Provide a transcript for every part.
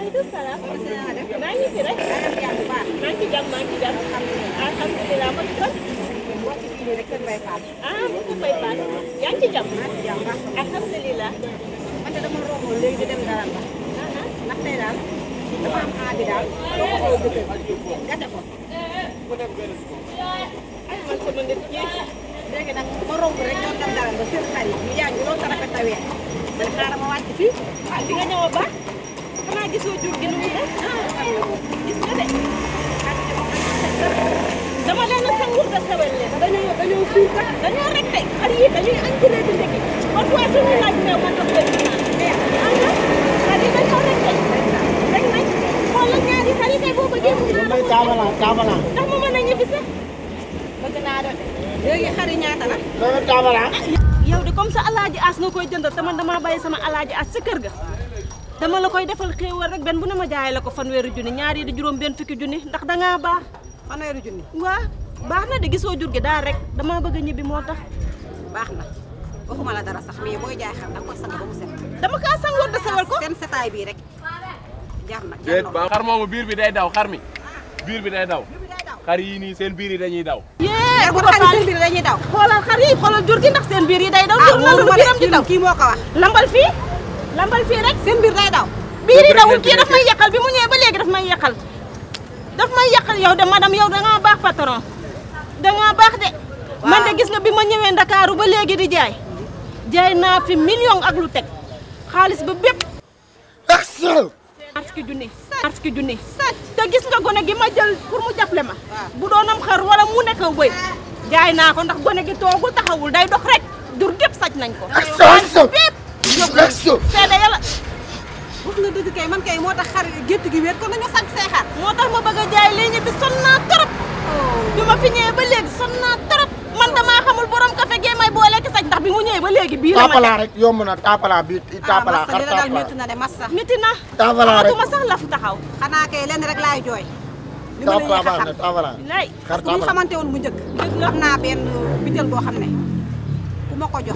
maaleykum salaam. maa ngi fi rek. maa ngi ci jàmm maa ngi ci jàmm. alhamdulilah man kon. ah mu ngi fay faal. yaa ngi ci jàmm. alhamdulilah. man de dama romb léegi di dem dara ba ndax tey daal dama am aabi daal doo ko xool dëkk gàtte ko ay man sama nit yi. léegi nag ma romb rek ñoo dem dara ba seen xarit ñu yaa ngi loolu sa rafet a weer man xaaral ma wàcc fii ah di nga ñëw a baax. xanaa gisoo jur gi nu mu def. gis nga de. dama leen a sangur da sawel leen. dañoo dañoo suur sax dañoo rek de. xar yi dañuy añ ci leen di ndekki. parfois suñu laaj meew ma jox leen ñu naan. ah nga xar yi dañoo rek de. rek nañ xoolal ñaari xar yi kay boo bëggee mu naan may taabala taabala ndax ma mën a ñibbi sax. bëgg naa doon léegi xari ñaata la may taabala yow de comme ça alaaji as nga koy jëndal te man damaa bàyyi sama alaaji as sa kër ga dama la koy defal xéewal rek benn bu ne ma jaay la ko fanweeri junni ñaar yi di juróom benn fukki junni ndax dangaa baax fanweeri junni waa baax na de gisoo jur gi daal rek damaa bëgg a ñibbi moo tax baax na waxuma la dara sax mais booy jaay xar danga koy sang ba mu set dama kaa sangoor de sawal ko seen setaay bii rek jar na jar déet na ba xar moomu biir bi day daw xar mi biir bi day daw bi day daw xar yii nii seen biir yi dañuy daw yee bu bu xari ko seen biir dañuy daw xoolal xar yi xoolal jur gi ndax seen biir yi day daw ah jur na lu wóoruma biiram de di daw kii moo ko wax lambal fii lambal fii rek seen biir day daw biir yi rek dawul ngeen kii fi daf may yàqal bi mu ñëwee ba léegi daf may yàqal daf may yàqal yow de madame yow dangaa baax patron dangaa baax de man de gis nga bi ma ñëwee ndakaaru ba léegi di jaay jaay naa fi million ak lu teg xaalis ba bépp action ñaar fukki junni ñaar fukki junni te gis nga gone gi ma jël pour mu jàppale ma bu doonam xar wala mu nekk bëy jaay naa ko ndax gone gi toogul taxawul day dox rek dur gépp saj nañ ko action action bépp action seede yàlla wax nga dëgg kay man kay moo tax xar gétt gi wéet kon nañu sànq say xar moo tax ma bëgg a jaay lii ñibbi sonn naa trop bi ma fi ñëwee ba léegi sonn naa trop man damaa xamul borom café gee may boole ki saj ndax bi mu ñëwee ba léegi bii la ma taabala rek yomb na taabala bi taabala massa xar li la daal taabala métti na de massa miti na taabala rek amatuma sax laf taxaw xanaa kay lenn rek laay jooy li ma la yéex a taabala xam na taabala lay xar bu ñu taabala xamante woon bu njëkk am naa benn bitel boo xam ne ku ma ko jox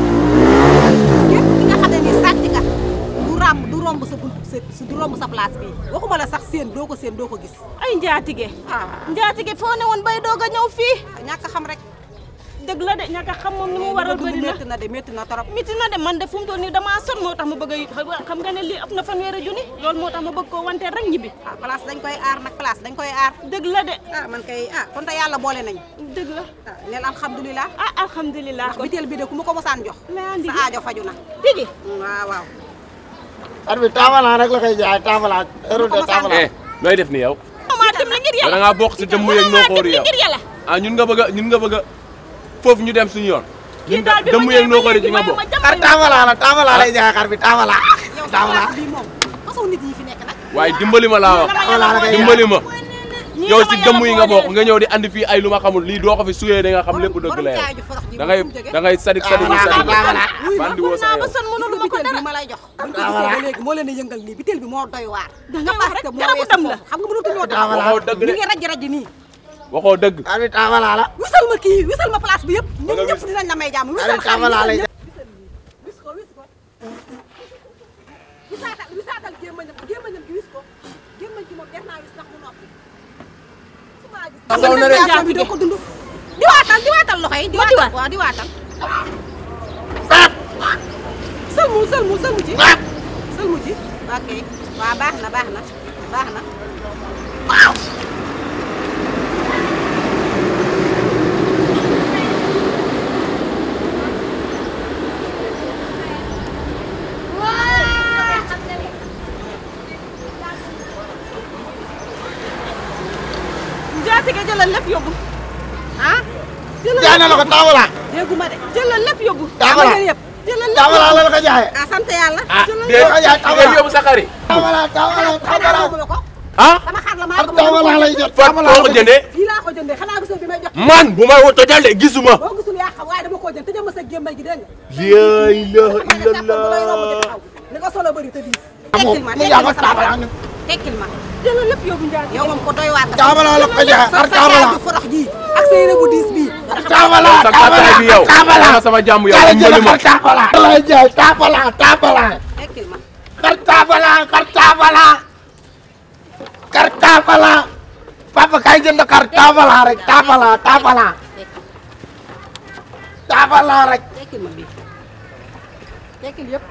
képp ki nga xam ne nii sàcc nga du ràmb du romb sa bunt sa du romb sa place bii waxuma la sax seen doo ko seen doo ko gis ay njaatige ah njaatige foo ne woon bay doog a ñëw fii ñàkk a xam rek dëgg la de ñàkk a xam moom ni mu waral bëri na métti na de métti na trop miti na de man de fu mu toll nii damaa son moo tax ma bëgg a xam nga ne lii ëpp na fanweeri junni loolu moo tax ma bëgg koo wante rek ñibbi ah place dañ koy aar nag place dañ koy aar dëgg la de ah man kay ah kon te yàlla boole nañ dëgg la ah neel alhamdulilah ah alhamdulilah kon bitel bi de ku ma ko mosaan jox mais sa andi aajo faju na tigi waaw waaw xar bi taabala rek la koy jaay taabala heure de taabala eh nooy def ni yow maa dimbali ngir yàlla da ngaa bokk si dëmm yeeg noo xoori yow ngir yàlla ah ñun nga bëgg a ñun nga bëgg a foofu ñu dem suñu yoon kii ñun daal bi ma dëmm yeeg ñëwee noo ba xoori léegi ci nga may bokk ma xar jàmbale taabala la taabala lay jaay xar bi taabala yow sa taabala place bii moom façon nit yi fi nekk nag waaye dimbali ma laa wax taabala la koy jaay dimbali ma ñii yow dama si yàlla dëmm yi nga booleel. bokk nga ñëw di andi fii ay lu ma xamul lii doo ko fi suyee da nga xam lépp dëgg borom la yow caay ju forox ji da ngay fu mu jógee? da ngay sadik sadik Taabala, sadik taabala. bandi woo mun sax naa ba yow son mënul ma ko bitel dara bi ma lay jox buñ ko Taabala. gisee ba léegi moo leen di yëngal nii bitel bi moo doy waar Da nga wax rek moo garabu weesu dam la. foofu. xam nga mënatuñoo tax Taabala. waxoo dëgg ñu de ngi raj raj nii waxoo dëgg xar bi taabala la wisal ma kii wisal ma place bi yëpp ñun nga ñëpp wis. dinañ la may jàmm xar wisal bi taabala lay jaay wis ko wis ko wisaatal wisaatal gémmañam gémmañam gi wis ko gémmañ gi moom def naa wis ndax mu noppi su ma gis Taxaw na de. situation bi doo ko dund di waatal di waatal loxo yi di Ma di waatal waat. waaw di waatal sëlmu sëlmu sëlmu ci sëlmu ci ok waaw baax na baax na baax na njaatige jëlal lépp yóbbu ah jaay na la ko taabala dégguma de jëlal lépp yóbbu taabala Am nga yëpp jëlal lépp taabala la la ko jaay ah sant yàlla ah la déet ko jaay nga taabala yóbbu sa xar yi taabala taabala taabala xanaa ko ah sama xar la maa xar ko taabala lay jot fa taabala foo la ko jëndee fii laa ko jëndee xanaa gisoo bi may jox man bu may tojal de gisuma boo gisul yaa xam waaye dama koo jënd tëjee ma sa gémmay gi dégg nga la ilaha ma ne sàppal bu lay romb di illallah taxaw li nga solo bëri te diis amoo tekkil ma mu tekkil yaa ma ko sama taabala bopp tekkil ma jëlal lépp yóbbu njaatige yow moom ko doy waar nga taabala la ko jaay xar sa taabala caaju forox ji ak sa yére bu diis bii taabala sa gàttaay bi yow taabala ana sama jàmm yow yàlla dimbali jël ma xar taabala lay jaay taabala taabala tekkil ma xar taabala xar taabala taabala papa kay jënd xar taabala rek taabala taabala taabala rek tekkil ma bii tekkil yëpp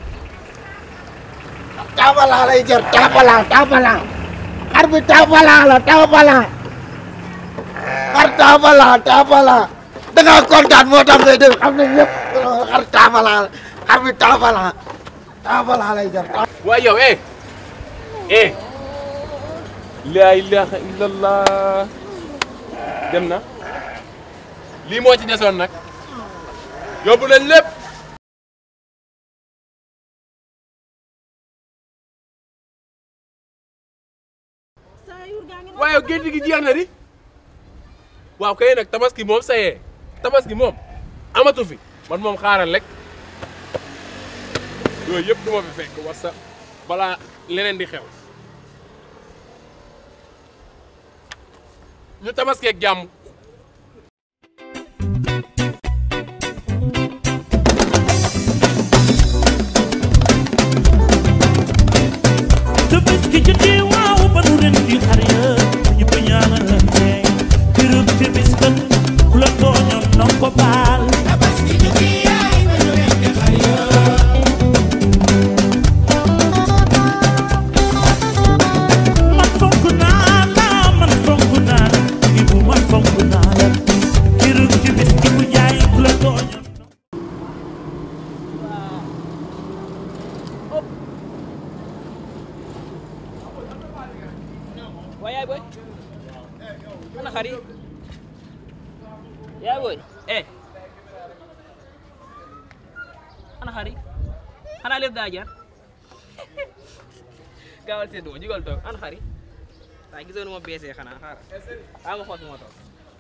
taabala lay jër taabala taabala xar bi taabala la taabala xar taabala taabala da nga kontaan moo tax ngay dégg xam ne ñëpp xar taabala la xar bi taabala taabala lay jër waaye yow eh eh laa ilaha illallah dem na lii moo ci desoon nag yóbbu leen lépp waaye gént gi jeex na di waaw kay nag tabaski moom sayee tabaski moom amatu fi man moom xaaral rek yooyu yëpp du ma fi fekk war sa balaa leneen di xew ñu tabaskeeg jàmm te bés gi jotee waaw ba nu ren di xar ya ñu ko ñaanalante gërëm te bés ban ku la tooñoon na ko baal man fonk naa la man fonk naa la ibu man fonk naa la gërëm te bés gi ku jaay ku la tooñoon waaye yaay booy ana xar yi yaay booy eh ana xar yi xanaa lépp daa jar gaawal seen duma jugal toog ana xar yi waaye gisoo nu ma beesee xanaa xaaral xaaral ma xool su ma toog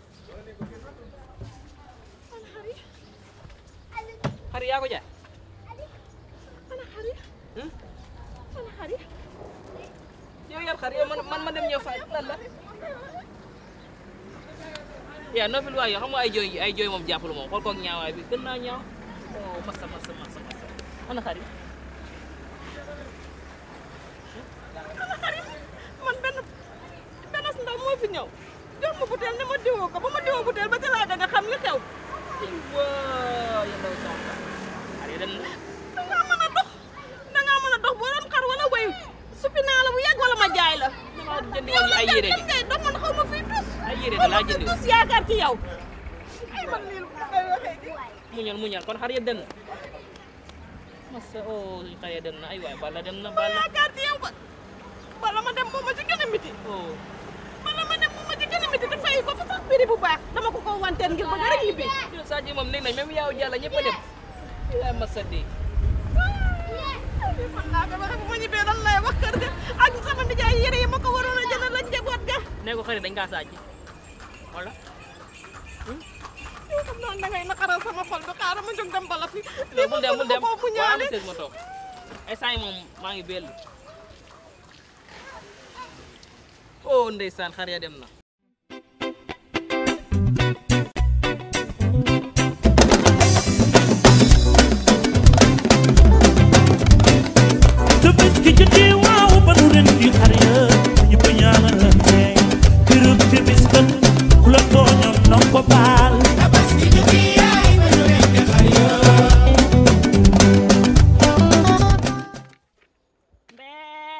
xar yi yaa ko jaay Hmm? yow yar xar yow man man ma dem ñëw fa lan la yaa noppil waay yoo xam nga ay jooy ay jooy moom jàppalu moom xool koog ñaawaay bi gën naa ñaaw oh massa massa massa massa ana xar yi man benn benn ndaw moo fi ñëw jox ma butéel ne ma diwoo ko ba ma diwoo butéel ba ca laa nga xam li xew waa ya ndaw sama xar yi dem na dangaa mën a dox dangaa mën a dox boo doon xar wala way suppi naa la bu yàgg wala ma jaay la dama jëndi woon ay yére dem de ngay dox man xaw ma fii tus ay yére de laa jëndi woon tus yaakaar ci yow ay man lii lu may waxee gi muñal muñal kon xar yëpp dem na massa oh suñu xar yi dem na ay waay balla dem na balla yaakaar ci yow ba bala ma dem moo ma ci gën a miti oh bala ma dem moo ma ci gën a miti te fay ko fa sax prix bu baax dama ko ko wanteen ngir bëgg rek ñibbi yow Sadio moom nee nañ même yaaw jàlla ñëpp a dem yaay massa de man naa ko waxe bu ma ñibbee lan lay wax kër ga ak sama nijaay yére yi ma ko waroon a jëndal ak njaboot ga nee ko xëy dañ kaa sàcc wala yow xam naa da ngay naqaral sama xol bi xaaral ma jóg dem bala fi non bul dem bul dem ko bu waaw ñaale am sëg ma toog ay saa yi moom maa ngi bellu oh ndeysaan xar ya dem na te bés gi jotee waaw ba nu ren di xar ya ñu ko ñaanalante gërëm te bés ban ku la tooñoon na ko baal mbee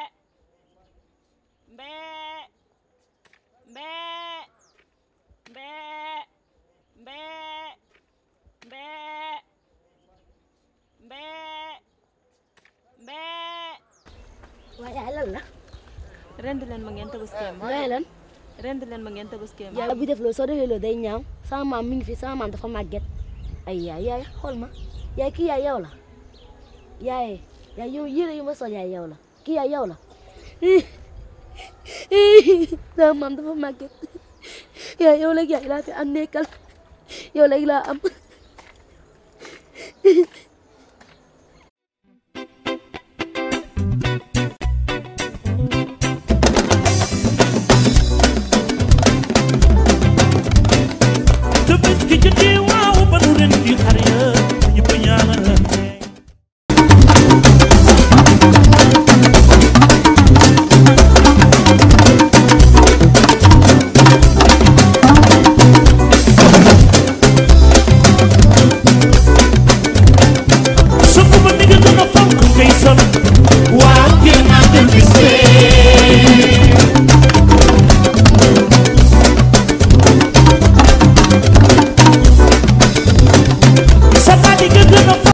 mbee mbee mbee mbee mbee mbee mbee waaye yaay lan la rend leen ma ngeen tabaskeem ngay lan rend leen ma ngeen tabaskeem yàlla bu def loolu soo defee loolu day ñaaw sama maam mi ngi fi sama maam dafa màgget ay yaay yaay xool ma yaay kii yaay yow la yaay yaay yow yére yu ma sol yaay yow la kii yaay yow la sama maam dafa màgget yaay yow léegi yaay laa fi am nekkal yow léegi laa am